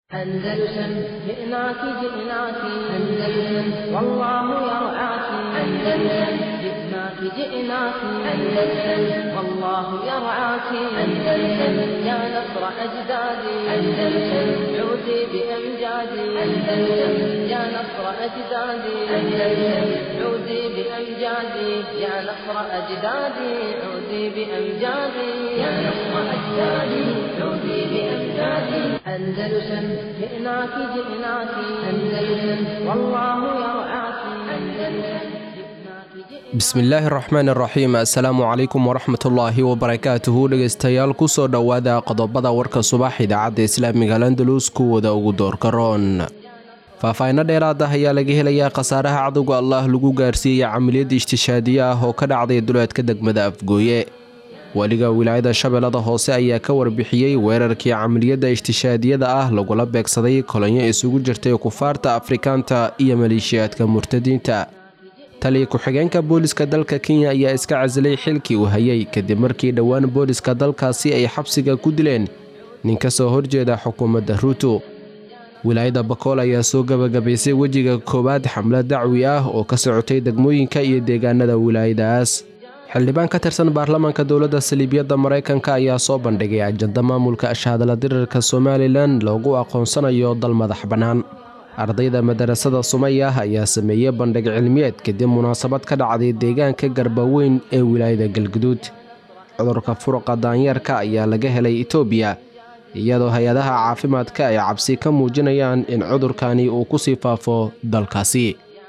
أندلسن جئناك جئناك أندلسن والله يرعاك أندلسن جئناك جئناك أندلسن والله يرعاك أندلسن يا نصر أجدادي أندلسن عودي بأمجادي أندلسن يا نصر أجدادي أندلسن عودي بأمجادي يا نصر أجدادي عودي بأمجادي يا نصر أجدادي عودي بأمجادي أندلسن جئناك جئناك أندلسن والله يرعاك أندلسن bismillaahi raxmaan raxiim assalaamu calaykum waraxmatullaahi wabarakaatuhu dhegeystayaal kusoo dhowaada qodobada warka subax idaacadda islaamiga landalus kuwooda ugu doorka roon faahfaahinno dheeraad ah ayaa laga helayaa khasaaraha cadowga allah lagu gaarsiiyey camaliyad ishtishaadiye ah oo ka dhacday duleedka degmada afgooye weliga wilaayada shabeellada hoose ayaa ka warbixiyey weerarkii camaliyadda ishtishaadiyada ah lagula beegsaday kolonyo isugu jirtay kufaarta afrikaanta iyo maleeshiyaadka murtadiinta taliya ku-xigeenka booliska dalka kenya ayaa iska casilay xilkii uu hayay kadib markii dhowaan booliska dalkaasi ay xabsiga ku dileen nin ka soo horjeeda xukuumadda ruuto wilaayada bakool ayaa soo gabagabaysay wejiga koowaad xamlad dacwi ah oo ka socotay degmooyinka iyo deegaanada wilaayadaas xildhibaan ka tirsan baarlamaanka dowladda saliibiyadda maraykanka ayaa soo bandhigay ajanda maamulka ashahadala dirirka somalilan loogu aqoonsanayo dal madax bannaan ardayda madarasada sumayah ayaa sameeyey bandhig cilmiyeed kadib munaasabad ka dhacday deegaanka garbaweyn ee wilaayada galguduud cudurka furuqa daanyeerka ayaa laga helay itoobiya iyadoo hay-adaha caafimaadka ay cabsi ka muujinayaan in cudurkani uu ku sii faafo dalkaasi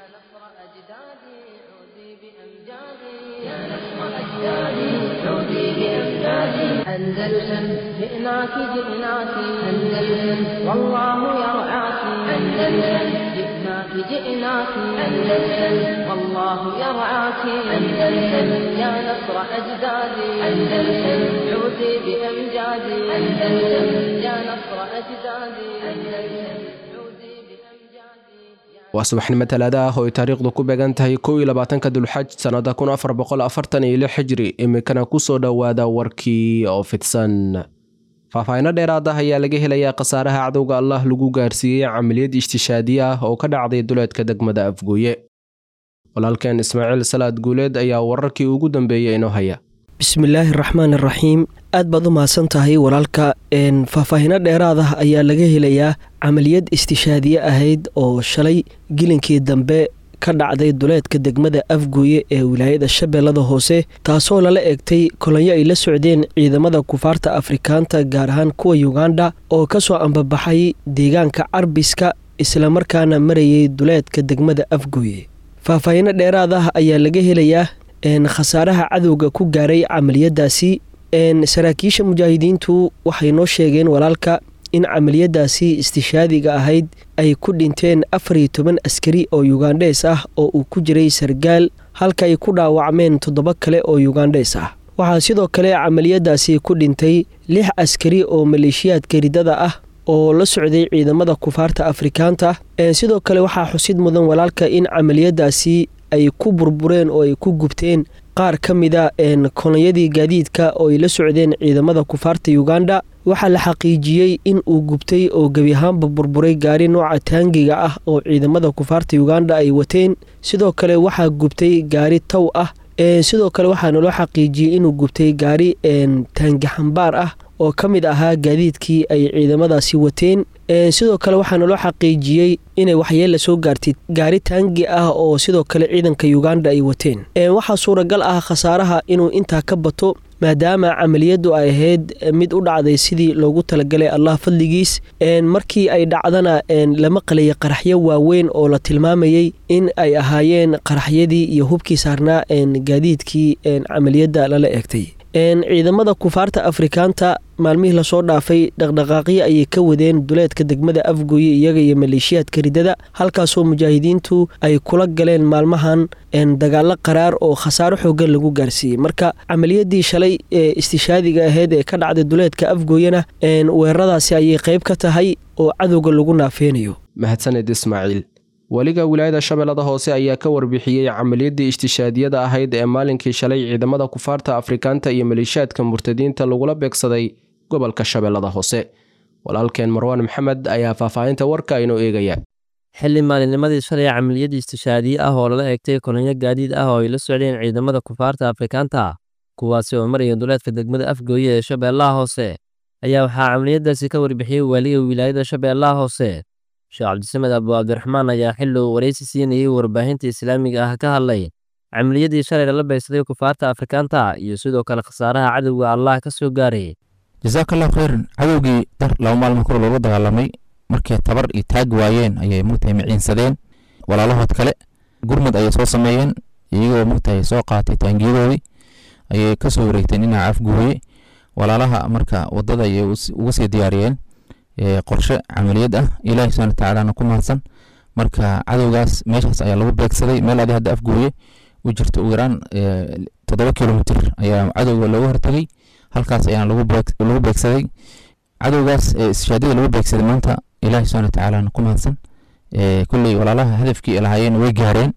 أندلسن جئناك جئناك أندلسن والله يرعاك أندلسن جئناك جئناك أندلسن والله يرعاك أندلسن يا نصر أجدادي أندلسن عودي بأمجادي أندلسن يا نصر أجدادي أندلسن عودي بأمجادي waa subaxnimo talaada ah oo ay taariikhdu ku beegan tahay kow iyo labaatanka dulxaj sannada kun afar boqol afartan iyo lix xijri iminkana kusoo dhowaada warkii oo fidsan faahfaahinno dheeraad ah ayaa laga helayaa khasaaraha cadowga allah lagu gaarsiiyey camaliyad ishtishaadiye ah oo ka dhacday duleedka degmada afgooye walaalkeen ismaaciil salaad guuleed ayaa wararkii ugu dambeeyey inoo haya bismillaahi raxmaan iraxiim aad baad u mahadsan tahay walaalka faahfaahinno dheeraad ah ayaa laga helayaa camaliyad istishaadiye ahayd oo shalay gilinkii dambe ka dhacday duleedka degmada afgooye ee wilaayada shabeellada hoose taasoo lala eegtay kolonyo ay la socdeen ciidamada kufaarta afrikaanta gaar ahaan kuwa yuganda oo ka soo ambabaxay deegaanka carbiska islamarkaana marayay duleedka degmada afgooye faahfaahinno dheeraad ah ayaa laga helayaa khasaaraha cadowga ku gaaray camaliyadaasi saraakiisha mujaahidiintu waxay noo sheegeen walaalka in camaliyadaasi istishaadiga ahayd ay ku dhinteen afar iyo toban askari oo yugandhees ah oo uu ku jiray sargaal halka ay ku dhaawacmeen toddoba kale oo yugandhees ah waxaa sidoo kale camaliyadaasi ku dhintay lix askari oo maleeshiyaadka ridada ah oo la socday ciidamada kufaarta afrikaanta sidoo kale waxaa xusid mudan walaalka in camaliyadaasi ay ku burbureen oo ay ku gubteen qaar ka mida kolonyadii gaadiidka oo ay la socdeen ciidamada kufaarta yuganda waxaa la xaqiijiyey in uu gubtay oo gebi ahaanba burburay gaari nooca taangiga ah oo ciidamada kufaarta yuganda ay wateen sidoo kale waxaa gubtay gaari taw ah sidoo kale waxaa naloo xaqiijiyey inuu gubtay gaari taangi xambaar ah oo ka mid ahaa gaadiidkii ay ciidamadaasi wateen sidoo kale waxaa naloo xaqiijiyey inay waxyeella soo gaartay gaari taangi ah oo sidoo kale ciidanka yuganda ay wateen waxaa suuragal ah khasaaraha inuu intaa ka bato maadaama camaliyaddu ay ahayd mid u dhacday sidii loogu talagalay allah fadligiis markii ay dhacdana lama qalaya qaraxyo waaweyn oo la tilmaamayey in ay ahaayeen qaraxyadii iyo hubkii saarnaa gaadiidkii camaliyadda lala eegtay ciidamada kufaarta afrikaanta maalmihii lasoo dhaafay dhaqdhaqaaqyo ayay ka wadeen duleedka degmada afgooye iyaga iyo maleeshiyaadka ridada halkaasoo mujaahidiintu ay kula galeen maalmahan dagaalo qaraar oo khasaaro xoogan lagu gaarsiiyey marka camaliyadii shalay ee istishaadiga ahayd ee ka dhacday duleedka afgooyena weeraradaasi ayay qayb ka tahay oo cadowga lagu naafeynayo mahadsaned ismaaciil weliga wilaayada shabeellada hoose ayaa ka warbixiyey camaliyadii ishtishaadiyada ahayd ee maalinkii shalay ciidamada kufaarta afrikaanta iyo maleeshiyaadka murtadiinta lagula beegsaday gobolka shabeellada hoose walaalkeen marwaan maxamed ayaa faahfaahinta warka inoo eegaya xilli maalinnimadii shalay camaliyad istishaadiye ah oo lala eegtay kolonyo gaadiid ah oo ay la socdeen ciidamada kufaarta afrikaanta kuwaasi oo maraya duleedka degmada afgooye ee shabeellaha hoose ayaa waxaa camaliyadaasi ka warbixiyey waaliga wilaayada shabeellaha hoose sheekh cabdisamed abu cabdiraxmaan ayaa xilli uu waraysi siinayey warbaahinta islaamiga ah ka hadlay camaliyadii shalay lala baysaday kufaarta afrikaanta iyo sidoo kale khasaaraha cadowga allah ka soo gaaray jasaakallahu khayran cadowgii dar laba maalmo kor loola dagaalamay markay tabar iyo taag waayeen ayay mugtahay miciinsadeen walaalahood kale gurmud ayay soo sameeyeen iyagoo mugtahay soo qaatay taangiyadoodii ayay kasoo wareegteen dhinaca afguuye walaalaha marka wadada ayay uga sii diyaariyeen qorshe camaliyad ah ilaahi subxana watacaalana ku mahadsan marka cadowgaas meeshaas ayaa lagu beegsaday meel adi hadda afguuye u jirta ugu yaraan toddoba kilomitr ayaa cadowga looga hortagay halkaas ayaana lagu beegsaday cadowgaas ishaadada lagu beegsaday maanta ilaahi subxana watacaalana ku mahadsan kulley walaalaha hadafkii ay lahaayeen way gaareen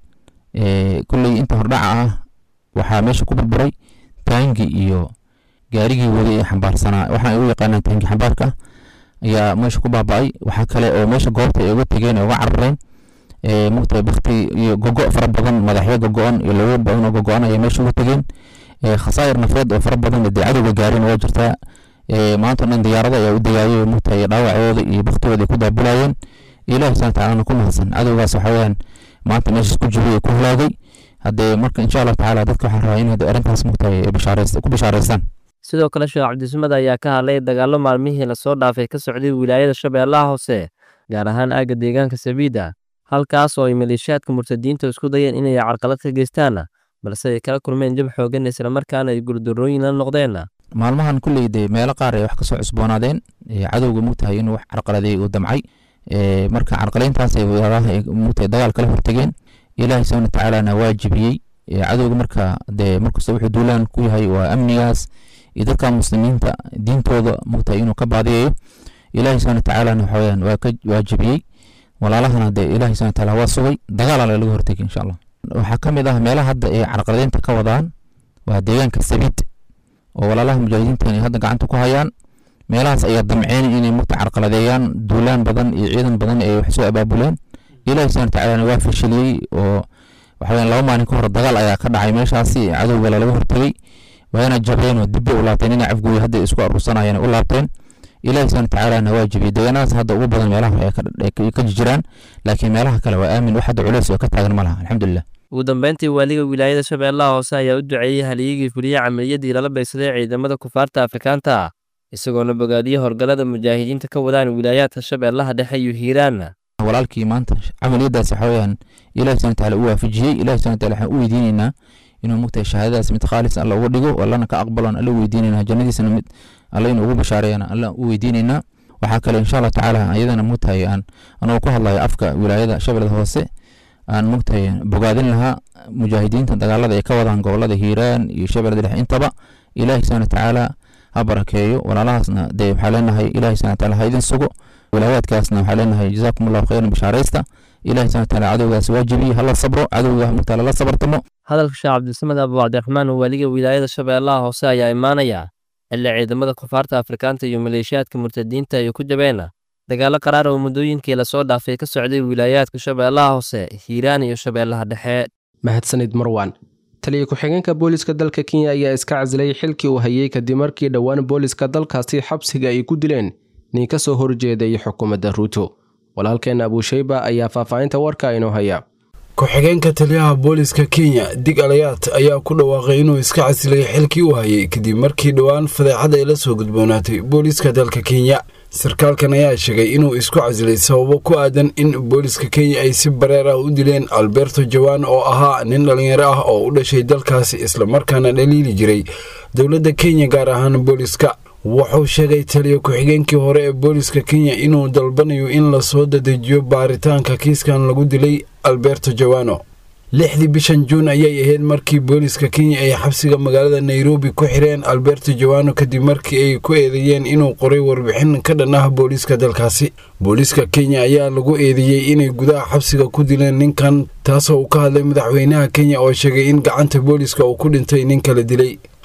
kulley inta hordhaca ah waxaa meesha ku burburay taangi iyo gaarigii waday ee xambaarsanaa waxaan ugu yaqaanaa taangi xambaarka ah ayaa meesha ku baaba'ay waxaa kale oo meesha goobta ay uga tegeen ee uga carareen mugtahay bakti iyo gogo fara badan madaxyo gogo-an iyo labo badan oo gogo-an ayaa meesha uga tegeen khasaayir nafeed oo fara badan dee cadowga gaareen waa jirtaa maanta o dhan diyaarada ayaa u dagaayay mugtahay dhaawacooda iyo baktigooda ay ku daabulayeen ilahi subxana tacaalana ku mahadsan cadowgaas waxa weeyaan maanta meeshaas ku jiray ku halaagay haddee marka insha allah tacaala dadka waxaan rabaa in hadda arrintaas mugtahay ku bishaaraystaan sidoo kale sheekh cabdisamad ayaa ka hadlay dagaallo maalmihii lasoo dhaafay ka socday wilaayada shabeellaha hoose gaar ahaan aagga deegaanka sabiida halkaas oo ay maleeshiyaadka murtadiinta isku dayeen inay carqalad ka geystaan balse ay kala kulmeen jab xoogan islamarkaana ay gurdarooyin la noqdeen maalmahan kulley dee meelo qaar ay wax kasoo cusboonaadeen cadowga mugtahay inuu wax carqaladeey uu damcay marka carqalayntaas ay walaalaha mugtahay dagaal kala hortageen ilaahi subxana watacaalana waa jibiyey cadowga marka dee markasta wuxuu duulaan ku yahay waa amnigaas iyo dadka muslimiinta diintooda mugtahay inuu ka baadiyayo ilaahi subxana watacaalana waxaweyaan waa ka waa jibiyey walaalahana dee ilaahi subxana watacaala waa sugay dagaalala laga hortagay insha allah waxaa ka mid ah meelaha hadda ay carqaladeynta ka wadaan waa deegaanka sabiid oo walaalaha mujaahidiintan ay hadda gacanta ku hayaan meelahaas ayaa damceen inay mugta carqaladeeyaan duulaan badan iyo ciidan badan ay wax soo abaabuleen ilaahi subxana watacaalana waa fashiliyey oo waxaweyaan laba maalin ka hor dagaal ayaa ka dhacay meeshaasi cadowga lalaga hortagay waana jabeen oo dibbe u laabteen inay cafguuya hadda isku aruursanayeen u laabteen ilaahi subxana watacaalana waa jibiyey deegaanadaas hadda ugu badan meelaha ay ka jiraan laakiin meelaha kale waa aamin wax hadda culeys oo ka taagan ma laha alxamdulilah ugu dambeyntii waaliga wilaayada shabeellaha hoose ayaa u duceeyey halyigii fuliye camaliyadii lala baysaday ciidamada kufaarta afrikaanta isagoona bogaadiyey horgalada mujaahidiinta ka wadaan wilaayaadka shabeellaha dhexe iyo hiiraan walaalkii maanta camaliyadaas waxa weyaan ilahi subxana watacaala u waafajiyey ilahi subxana wataala waxaan u weydiinaynaa inuu mugtahay shahaadadaas mid khaalis alla uga dhigo allana ka aqbalon alla weydiinaynaa jannadiisana mid alla inuu ugu bashaareeyana alla u weydiinaynaa waxaa kale insha allah tacaala iyadana mugtahay aan anuu ku hadlayo afka wilaayada shabeellada hoose aan mugtahay bogaadin lahaa mujaahidiinta dagaalada ay ka wadaan gobolada hiiraan iyo shabeellada dhexe intaba ilaahi subxana watacaala ha barakeeyo walaalahaasna dee waxaa leenahay ilahi subxana wataala ha idin sugo wilaayaadkaasna waxaa leenahay jazaakum allahu khayran bishaaraysta ilahi subxana wataala cadowgaas waajibiye hala sabro cadowga mugtaala la sabartamo hadalka sheekh cabdisamed abu cabdiraxmaan waaliga wilaayada shabeellaha hoose ayaa imaanaya xilli ciidamada kufaarta afrikaanta iyo maleeshiyaadka murtadiinta ay ku jabeen dagaallo qaraar oo muddooyinkii lasoo dhaafay ka socday wilaayaadka shabeellaha hoose hiiraan iyo shabeellaha dhexe mahadsanid marwan taliya ku-xigeenka booliska dalka kenya ayaa iska casilay xilkii uu hayay kadib markii dhowaan booliska dalkaasi xabsiga ay ku dileen nin ka soo horjeeday xukuumadda ruuto walaalkeenna abuushayba ayaa faahfaahinta warka inoo haya ku-xigeenka taliyaha booliska kenya dig alayaat ayaa ku dhawaaqay inuu iska casilay xilkii uu hayay kadib markii dhowaan fadeexad ay la soo gudboonaatay booliska dalka kenya sarkaalkan ayaa sheegay inuu isku casilay sababo ku aadan in booliska kenya ay si bareer ah u dileen alberto jawan oo ahaa nin dhallinyaro ah oo u dhashay dalkaasi islamarkaana dhaliili jiray dowladda kenya gaar ahaan booliska wuxuu sheegay taliya ku-xigeenkii hore ee booliska kenya inuu dalbanayo in lasoo dadejiyo baaritaanka kiiskan lagu dilay alberto jawano lixdii bishan juun ayay ahayd markii booliska kenya ay xabsiga magaalada nairobi ku xireen alberto jawano kadib markii ay ku eedeeyeen inuu qoray warbixin ka dhan ah booliiska dalkaasi booliiska kenya ayaa lagu eedeeyey inay gudaha xabsiga ku dileen ninkan taasoo uu ka hadlay madaxweynaha kenya oo sheegay in gacanta booliiska uu ku dhintay nin kala dilay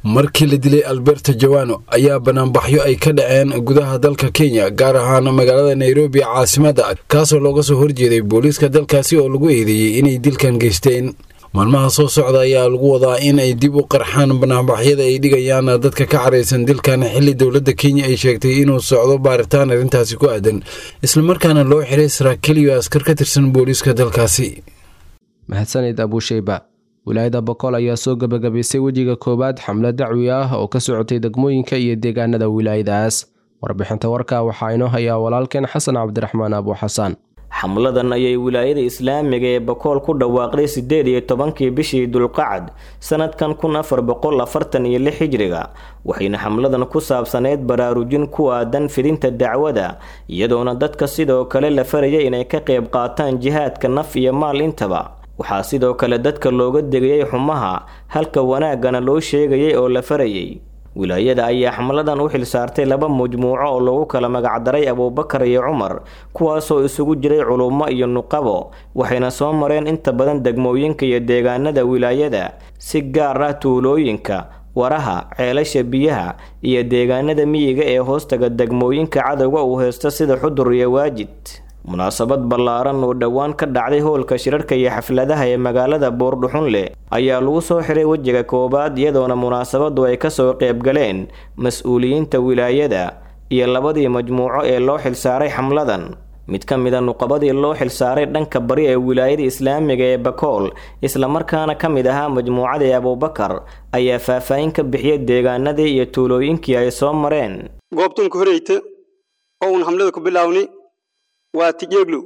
markii la dilay alberto jawano ayaa banaanbaxyo ay ka dhaceen gudaha dalka kenya gaar ahaan magaalada nairobi caasimadda kaasoo looga soo horjeeday booliiska dalkaasi oo lagu eedeeyey inay dilkan geysteen maalmaha soo socda ayaa lagu wadaa in ay dib u qarxaan banaanbaxyada ay dhigayaan dadka ka caraysan dilkan xilli dowladda kenya ay sheegtay inuu socdo baaritaan arrintaasi ku aadan islamarkaana loo xiray saraakiil iyo askar ka tirsan booliiska dalkaasi mahadsanid abuusheyba wilaayada bokool ayaa soo gebagabaysay wejiga koowaad xamle dacwi ah oo ka socotay degmooyinka iyo deegaanada wilaayadaas warbixinta warka waxaa inoo hayaa walaalkeen xasan cabdiraxmaan abu xasaan xamladan ayay wilaayada islaamiga ee bakool ku dhawaaqday sideed iyo tobankii bishii dulqacad sanadkan kun afar boqol afartan iyo lix hijriga waxayna xamladan ku saabsaneyd baraarujin ku aadan fidinta dacwada iyadoona dadka sidoo kale la faraya inay ka qayb qaataan jihaadka naf iyo maal intaba waxaa sidoo kale dadka looga degayay xumaha halka wanaaggana loo sheegayay oo la farayay wilaayada ayaa xamladan u xilsaartay laba majmuuco oo lagu kala magacdaray abuubakar iyo cumar kuwaasoo isugu jiray culummo iyo nuqabo waxayna soo mareen inta badan degmooyinka iyo deegaanada wilaayada si gaar ah tuulooyinka waraha ceelasha biyaha iyo deegaanada miyiga ee hoostaga degmooyinka cadowga uu haysto sida xudur iyo waajid munaasabad ballaaran oo dhowaan ka dhacday howlka shirarka iyo xafladaha ee magaalada boordhuxunleh ayaa lagu soo xiray wejiga koowaad iyadoona munaasabadu ay kasoo qaybgaleen mas-uuliyiinta wilaayada iyo labadii majmuuco ee loo xilsaaray xamladan mid ka mida nuqabadii loo xilsaaray dhanka bari ee wilaayada islaamiga ee bakool islamarkaana ka mid ahaa majmuucadii abuubakar ayaa faahfaahin ka bixiyay deegaanadii iyo tuulooyinkii ay soo mareen goobtan ku horeyta oo uun xamlada ku bilaawni waa tijeeglow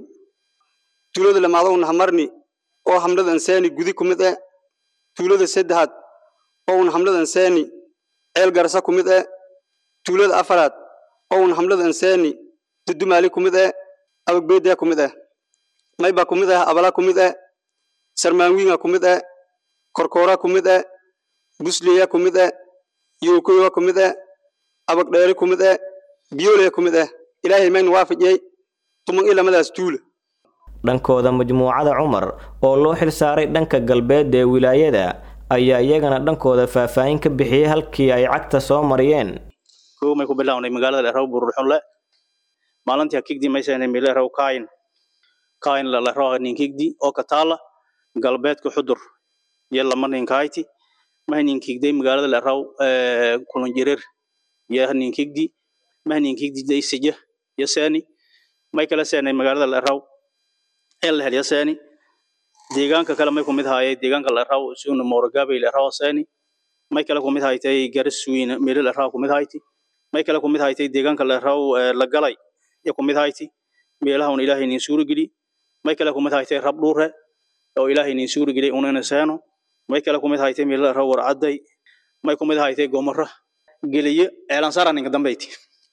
tuulada lamaado un hamarni oo hamlada ansaani gudi ku mid eh tuulada saddexaad oo un hamlada ansaani ceel garsa ku mid eh tuulada afaraad oo un hamlada ansaani dudumaali ku mid eh abagbeedaya ku mid eh mayba ku mid eh abala ku mid eh sarmaanwiinga ku mid eh korkoora ku mid eh busleya ku mid eh yookoyowa ku mid eh abagdheeri ku mid eh biyoolaya ku mid eh ilaahay maynu waafajiyey dhankooda majmuucada cumar oo loo xilsaaray dhanka galbeed ee wilaayada ayaa iyagana dhankooda faahfaahin ka bixiyey halkii ay cagta soo mariyeen may ku bilawnay magaalada leraw bururxunle maalintii hakigdi maysanay mileraw kaayin kaayin laleraw ninkigdi oo ka taala galbeedka xudur iyo lama ninkayti mah ninkigday magaalada leraw kulunjirir iyo ninkigdi mah ninkigdi daysija iyo seeni may kala seenay magaalada leraw ee la helya seeni deegaanka kale may kumid haayay deegaanka leraw suuna mooragaabay leraw seeni may kale kumid haytay garasuwiina meelo leraw kumid hayti may kale kumid haytay deegaanka leraw la galay iyo kumid hayti meelaha un ilaahay nin suura geli may kale kumid haytay rab dhuure oo ilaahay nin suura geli unana seeno may kale kumid haytay meelo leraw warcaday may kumid haytay gomara geliye eelansaara ninka dambayti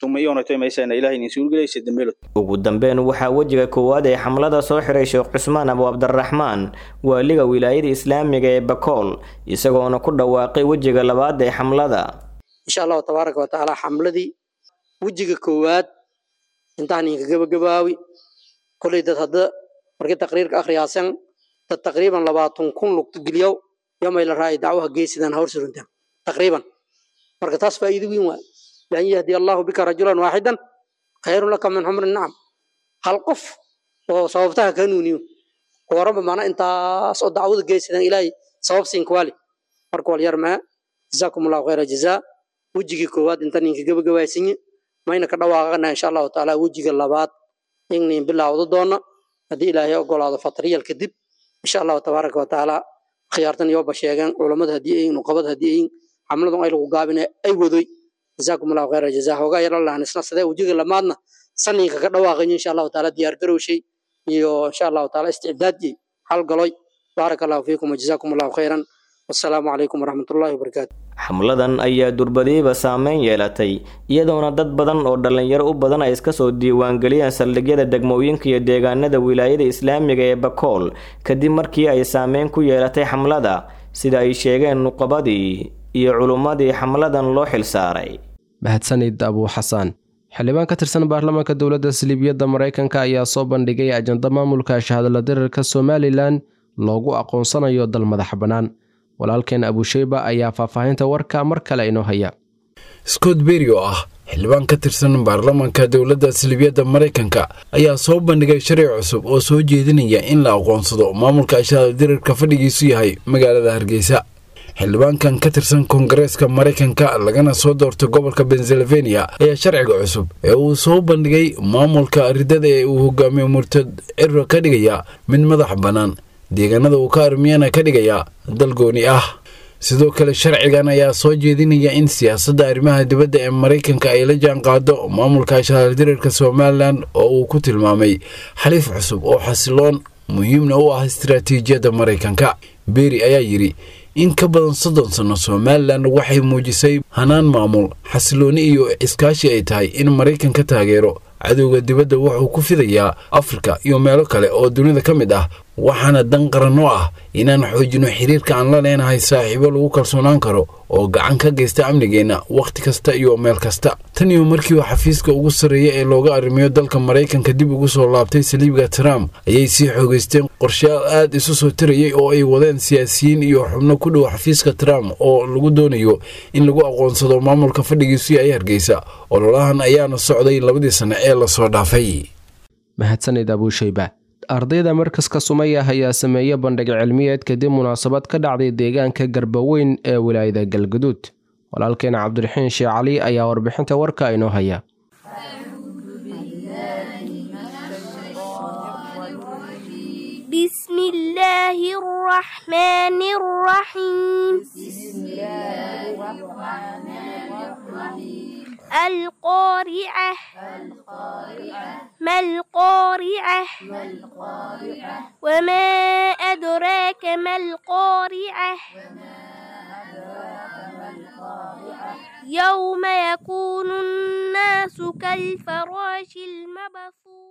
ugu dambeyn waxaa wejiga koowaad ee xamlada soo xiray sheekh cusmaan abu cabdiraxmaan waaliga wilaayada islaamiga ee bakool isagoona ku dhawaaqay wejiga labaad ee xamlada insha allahu tabaaraka watacaala xamladii wejiga koowaad intaan inka gabagabaawi kolay dad hadda markii taqriirka akhriyaasan dad taqriiban labaatan kun lugto geliyow yomay la raayay dacwaha geesidan hawr suruntaan taqriiban marka taas faa'iido weyn waa لأن يهدي الله بك رجلا واحدا خير لك من حمر النعم هل قف وصوبتها كانونيو ورب معنا انت صد دعوة جيسنا إلهي صوب سين كوالي مركو اليرمى جزاكم الله خير جزاء وجهك كواد انت نينك جب جواسيني ما إنك دواغنا إن شاء الله تعالى وجهك اللبات إني بالله وضدنا هدي إلهي أقول هذا فطرية الكذب إن شاء الله تبارك وتعالى خيارتن يوبا شيغان علماء هديين وقبض هديين عملهم أي لغو قابنا أي وذي جزاكم الله خير الجزاء هوغا يرى الله نسنا سده وجهك لمادنا سنينka ka dhawaaqay insha Allah taala diyaar garowshay iyo insha Allah taala istidaadji hal galoy barakallahu fiikum jazakumullahu khairan wasalaamu calaykum waraxmatullaahi wabarakaatu xamladan ayaa durbadiiba saameyn yeelatay iyadoona dad badan oo dhallinyaro u badan ay iska soo diiwaangeliyeen saldhigyada degmooyinka iyo deegaanada wilaayada islaamiga ee bakool kadib markii ay saameyn ku yeelatay xamlada sida ay sheegeen nuqabadii iyo culummadii xamladan loo xilsaaray mahadsanid abuu xasaan xildhibaan ka tirsan baarlamaanka dowladda saliibiyadda maraykanka ayaa soo bandhigay ajanda maamulka shahadla dirirka somalilan loogu aqoonsanayo dal madax bannaan walaalkeen abusheyba ayaa faahfaahinta warka mar kale inoo haya scott berry oo ah xildhibaan ka tirsan baarlamaanka dowladda salibiyadda maraykanka ayaa soo bandhigay sharci cusub oo soo jeedinaya in la aqoonsado maamulka ashaada dirirka fadhigiisu yahay magaalada hargeysa xildhibaankan ka tirsan koongareeska maraykanka lagana soo doortay gobolka pennsylvania ayaa sharciga cusub ee uu soo bandhigay maamulka ridada ee uu hogaamiyo murtad ciro ka dhigaya mid madax bannaan deegaanada uu ka armiyana ka dhigaya dal gooni ah sidoo kale sharcigan ayaa soo jeedinaya in siyaasadda arrimaha dibadda ee maraykanka ay la jaan qaado maamulka ashaaldirirka somalilan oo uu ku tilmaamay xaliif cusub oo xasiloon muhiimna u ah istaraatiijiyadda maraykanka beri ayaa yidhi in ka badan soddon sanno somalilan waxay muujisay hanaan maamul xasilooni iyo iskaashi ay tahay in maraykan ka taageero cadowga dibadda wuxuu ku fidayaa afrika iyo meelo kale oo dunida ka mid ah waxaana dan qaran oo ah inaan xoojino xiriirka aan la leenahay saaxiibo lagu kalsoonaan karo oo gacan ka geysta amnigeenna wakhti kasta iyo meel kasta tan iyo markii uu xafiiska ugu sarreeya ee looga arrimiyo dalka maraykanka dib ugu soo laabtay saliibga trump ayay sii xoogeysteen qorshayaal aad isu soo tarayay oo ay wadeen siyaasiyiin iyo xubno ku dhow xafiiska trump oo lagu doonayo in lagu aqoonsado maamulka fadhigiisu yahay hargeysa ololahan ayaana socday labadii sanne ee lasoo dhaafay mahadsanid abuushayba ardayda markaska sumaya ayaa sameeyey bandhig cilmiyeed kadib munaasabad ka dhacday deegaanka garbaweyn ee wilaayada galgaduud walaalkeena cabdiraxiin sheekh cali ayaa warbixinta warka inoo haya بسم الله الرحمن الرحيم القارعة ما القارعة وما أدراك ما القارعة يوم يكون الناس كالفراش المبثوث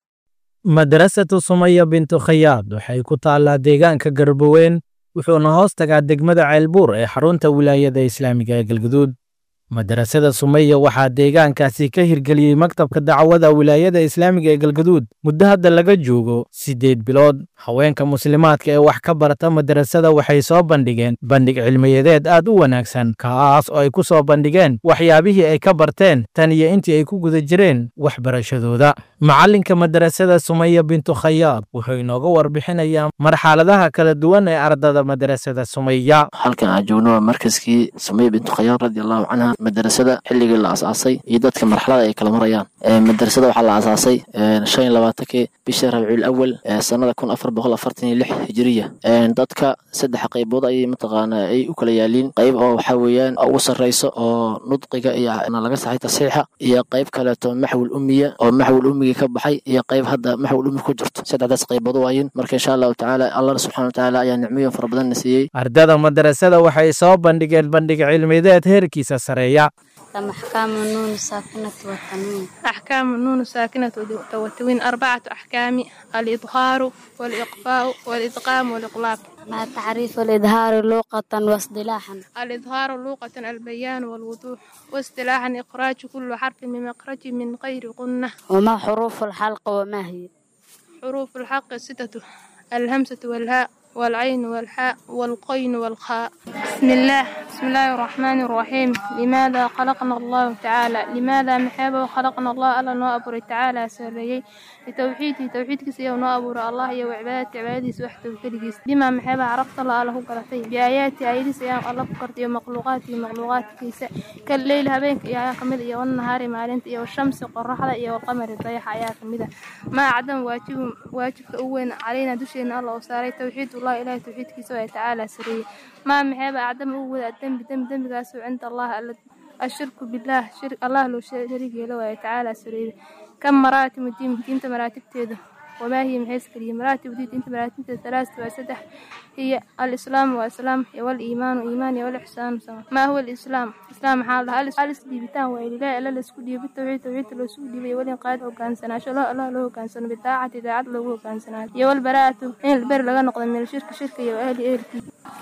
madrasatu sumaya bintu khayaad waxay ku taallaa deegaanka garbaweyn wuxuuna hoos tagaa degmada ceelbuur ee xarunta wilaayada islaamiga ee galguduud madrasada sumaya waxaa deegaankaasi ka hirgeliyey maktabka dacwada wilaayada islaamiga ee galgaduud muddo hadda laga joogo siddeed bilood haweenka muslimaadka ee wax ka barata madrasada waxay soo bandhigeen bandhig cilmiyadeed aad u wanaagsan kaas oo ay ku soo bandhigeen waxyaabihii ay ka barteen tan iyo intii ay ku guda jireen waxbarashadooda macallinka madrasada sumaya bintu khayaad wuxuu inooga warbixinayaa marxaladaha kala duwan ee ardada madrasada sumaya halkan aan joogno waa markaskii sumaya bintu khayaad radiallahu canha madrasada xilligii la asaasay iyo dadka marxalada ay kala marayaan madrasada waxaa la asaasay shan iyo labaatankii bishii rabiicul awal sanada kun afar boqol afartan iyo lix hijiriya dadka saddex qaybood ayay mataqaanaa ay u kala yaaliin qayb oo waxaa weeyaan ugu sarreyso oo nudqiga iyo laga saxay tasiixa iyo qayb kaleeto maxwil ummiya oo maxwil ummigii ka baxay iyo qayb hadda maxwil ummi ku jirto saddexdaas qaybood waayin marka insha allahu tacaala allah subxana watacaala ayaa nicmooyin fara badan na siiyey ardada madrasada waxay soo bandhigeen bandhig cilmideed heerkiisa sareeya أحكام النون الساكنة والتنوين أحكام النون الساكنة والتنوين أربعة أحكام الإظهار والإقفاء والإدغام والإقلاب ما تعريف الإظهار لغة واصطلاحا الإظهار لغة البيان والوضوح واصطلاحا إخراج كل حرف من مخرج من غير قنة وما حروف الحلق وما هي حروف الحلق ستة الهمزة والهاء والعين والحاء والقين والخاء بسم الله بسم الله الرحمن الرحيم لماذا خلقنا الله تعالى لماذا محابه خلقنا الله ألا نوأبر تعالى سريي لتوحيدي توحيدك سيو نوأبر الله يا وعبادة عبادي سوحته وكلجيس بما محابه عرفت الله له قرتي بآياتي آياتي سيام الله فكرتي ومخلوقاتي مخلوقاتي كيسا كالليل هبينك يا كمد يا والنهار مالنت يا والشمس قرحة يا والقمر الضيحة يا كمدة ما عدم واجب واجب أوين علينا دشينا الله وساري توحيد الله إله توحيدكيسا وتعالى سري ما محابة أعدم أول الدم بدم دم قاسو عند الله الشرك بالله شرك الله لو شريك له تعالى سري كم مراتب الدين دين مراتب تيده وما هي محيس كريم مراتب الدين انت مراتب ثلاثة وسدح هي الإسلام والسلام والإيمان وإيمان والإحسان ما هو الإسلام إسلام حال هل ألس ديبتان وإلى لا إلا لسكو ديب التوحيد توحيد لو سكو ديب ولين قاد وكان سنة شلا الله له كان سنة بالطاعة داعت له كان سنة يا والبراءة إن البر لغا نقض من الشرك شرك يا أهل أهل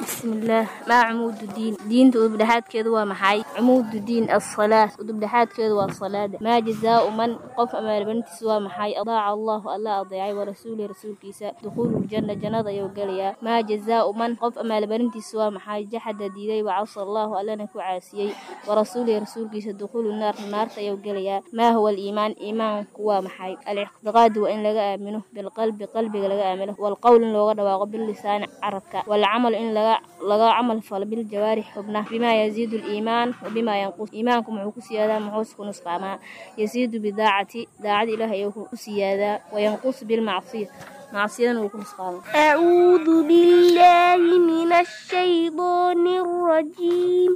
bismillaah maa cumuududiin diinta udubdhexaadkeedu waa maxay cumuududiin assalaa udubdhexaadkeedu waa salaada maa jazaau man qof amaalbarintiisa waa maxay adaaca allahu alla adeecay warasuulihi rasuulkiisa dukhuululjanna jannada ayuu gelayaa maa jazaau man qof amaalbarintiisa waa maxay jaxada diiday wacasa allahu allana ku caasiyey warasuulihi rasuulkiisa dukhuulu naar naarta ayuu gelayaa maa huwa aliimaan iimaanku waa maxay alictiqaadu waa in laga aamino bilqalbi qalbiga laga aamino walqowl in looga dhawaaqo bilisaani carabka walcamal in laga laga camal falo biljawaarix xubnaha bimaa yaziidu liimaan wabimaa yanqus iimaanku muxuu ku siyaadaa muxuuse ku nusqaamaa yasiidu bidaacati daacada ilaah ayuu ku siyaadaa wayanqusu bilmacsiya macsiyadana wuu ku nusqaamaa أعوذ بالله من الشيطان الرجيم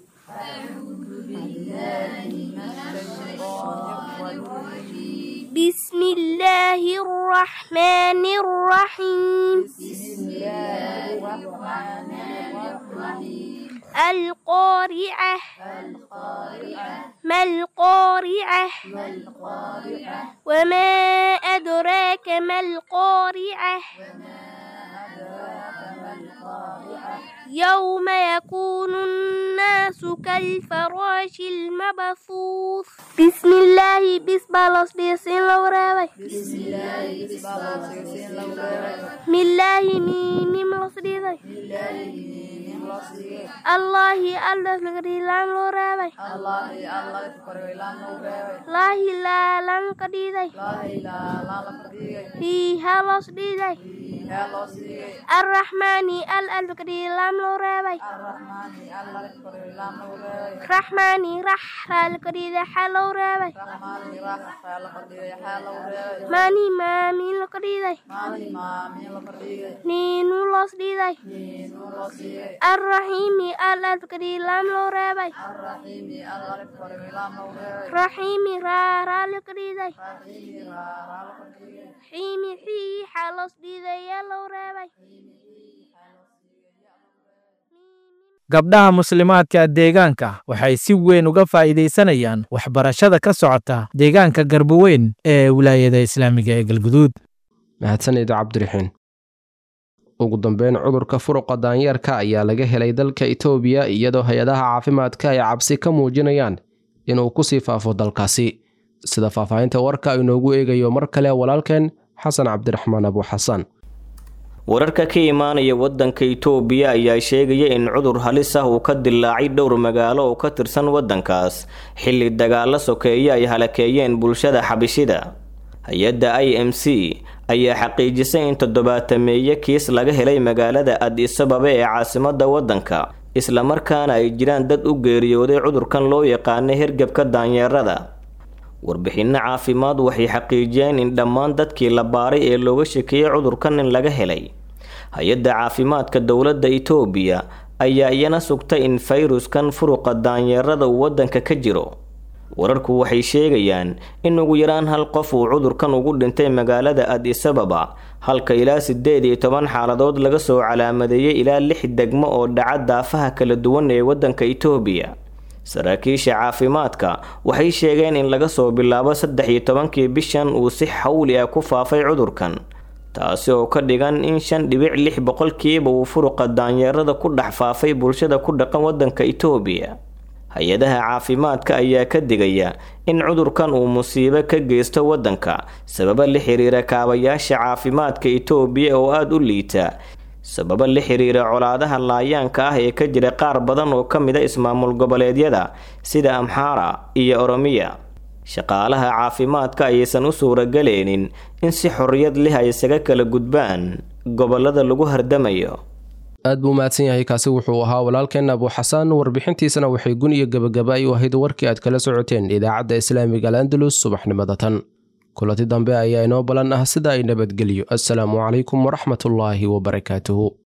بسم الله الرحمن الرحيم القارعة ما القارعة وما أدراك ما القارعة يوم يكون الناس كالفراش المبثوث بسم الله بسم الله بسم الله بسم الله ميم الله الله الله لقدي لام لو رابي الله الله كبر لام لو رابي لا لا لام قدي داي لا لا لا هي هالوس دي داي الرحمن ال ال قدي لام لو رابي الرحمن الله كبر لام لو رابي رحمن رح ال قدي دا حلو رابي رحمن رح ال قدي حلو رابي ماني ما مين لقدي داي ماني ما مين لقدي داي نينو لوس دي داي نينو لوس دي داي الرحيم الله تكري لام لو رابي الرحيم الله تكري لام لو رابي رحيم را را لكري داي رحيم را را لكري داي حيم حي حلص دي داي يا لو رابي gabdhaha muslimaadka deegaanka waxay si weyn uga faa'iidaysanayaan waxbarashada ka socota deegaanka garboweyn ee wilaayada islaamiga ee galguduud mahadsanid cabdiraxiin ugu dambeyn cudurka furuqa daanyeerka ayaa laga helay dalka itoobiya iyadoo hay-adaha caafimaadka ay cabsi ka muujinayaan inuu kusii faafo dalkaasi sida faahfaahinta warka inoogu eegayo mar kale walaalkeen xasan cabdiraxmaan abu xasan wararka ka imaanaya wadanka itoobiya ayaa sheegaya in cudur halis ah uu ka dilaacay dhowr magaalo oo ka tirsan wadankaas xilli dagaalo sokeeye ay halakeeyeen bulshada xabishida hay-adda i m c ayaa xaqiijisay in toddobaatameeye kiis laga helay magaalada addis ababa ee caasimada wadanka islamarkaana ay jiraan dad u geeriyooday cudurkan loo yaqaana hergebka daanyeerada warbixinno caafimaad waxay xaqiijiyeen in dhammaan dadkii la baaray ee looga shekeeyey cudurkan in laga helay hay-adda caafimaadka dowladda itoobiya ayaa iyana sugtay in fayruskan furuqa daanyeerada uu wadanka ka jiro wararku waxay sheegayaan in ugu yaraan hal qof uu cudurkan ugu dhintay magaalada addis ababa halka ilaa siddeed iyo toban xaaladood laga soo calaamadeeyey ilaa lix degmo oo dhaca daafaha kala duwan ee wadanka itoobiya saraakiisha caafimaadka waxay sheegeen in laga soo bilaabo saddex iyo tobankii bishan uu si xawli ah ku faafay cudurkan taasi oo ka dhigan in shan dhibic lix boqolkiiba uu furuqa daanyeerada ku dhex faafay bulshada ku dhaqan wadanka itoobiya hay-adaha caafimaadka ayaa ka digaya in cudurkan uu musiibo ka geysto wadanka sababa la xiriira kaabayaasha caafimaadka itoobiya oo aada u liita sababa la xiriira colaadaha laayaanka ah ee ka jira qaar badan oo ka mid a ismaamul goboleedyada sida amxaara iyo oromiya shaqaalaha caafimaadka ayaysan u suuragaleynin in si xorriyad leh ay isaga kala gudbaan gobolada lagu hardamayo aad buu mahadsan yahay kaasi wuxuu ahaa walaalkeen abu xasaan warbixintiisana waxay gun iyo gebagaba ay u ahayd warkii aad kala socoteen idaacadda islaamiga al andalus subaxnimada tan kulanti dambe ayaa inoo balan ah sida ay nabadgelyo assalaamu calaykum waraxmatullaahi wabarakaatuhu